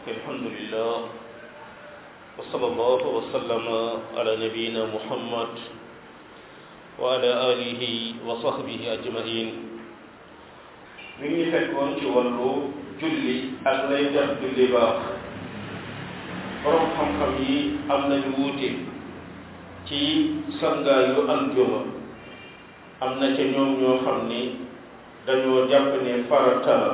الحمد لله وصلى الله وسلم على نبينا محمد وعلى آله وصحبه أجمعين mi ngi fekkoon ci wàllu julli ak lay tax julli baax borom xam-xam yi am nañu wuute ci sangaayu aljuma am na ca ñoom ñoo xam ni dañoo jàpp ne farata la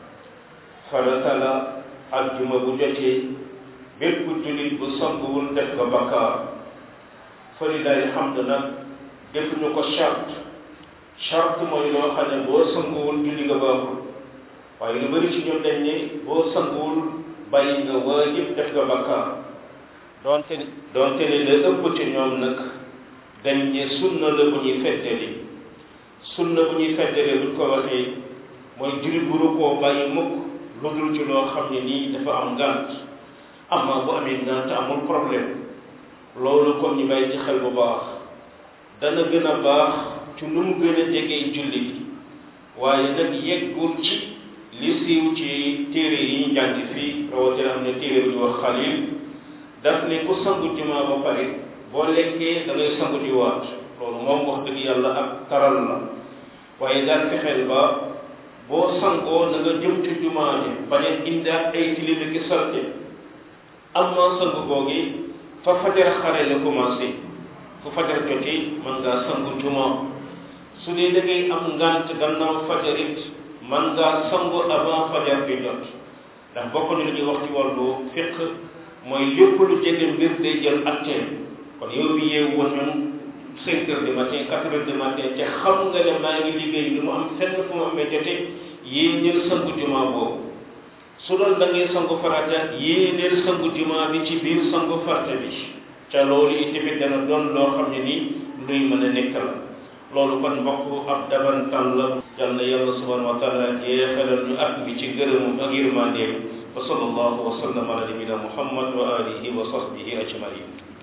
farata la aljuma bu jotee bépp jullit bu sanguwul def nga bakkaar falilahi hamd nag defuñu ko charte charte mooy loo xam ne boo sanguwul julli nga baaxul waaye lu bëri ci ñoom dañ ne boo sanguwul bàyyi nga waajib def nga bakkaar doonte doonte ne la ëpp ci ñoom nag dañ ne sunna la bu ñuy feddali sunna bu ñuy feddali buñ ko waxee mooy jullit bu rukkoo bàyyi mukk lu dul ci loo xam ne nii dafa am ngànt amma bu amee ngànt amul problème loolu comme ñu bàyyi ci xel bu baax dana gën a baax ci nu mu gën a jegee julli bi waaye nag yeggul ci li siiw ci téere yi ñu jàng fii rawatina am ne téere bu ñu wax xalil daf ne ku sangu jumaa ba pare boo lekkee da ngay sangu di waat loolu moom wax dëgg yàlla ak taral la waaye daal fexeel ba boo sangoo na nga jëm ci jumaa ji bañ a indaat ay tilimi ki salte am na sangu googi fa fajar xare la commencé fu fajar joti mën ngaa sangu jumaa su dee da ngay am ngant gannaaw fajar it mën ngaa sangu avant fajar bi jot ndax bokk na lu ñuy wax ci wàllu fiq mooy lépp lu jege mbir day jël attee kon yow bi yeewu woon ñun cinq heures du matin quatre heures du matin te xam nga ne maa ngi liggéey lu mu am fenn fu mu amee jote yéeneel sangu jumaa boobu su doon da ngay sangu farata yéeneel sangu jumaa bi ci biir sangu farata bi ca loolu itamit dana doon loo xam ne nii luy mën a nekk la loolu kon mbokk ab dabantan la yal na yàlla subhanahu wa taala jeexalal ñu at bi ci gërëmum ak yërmandeem wa sallallahu wa sallam ala nabina muhammad wa alihi wa sahbihi ajmain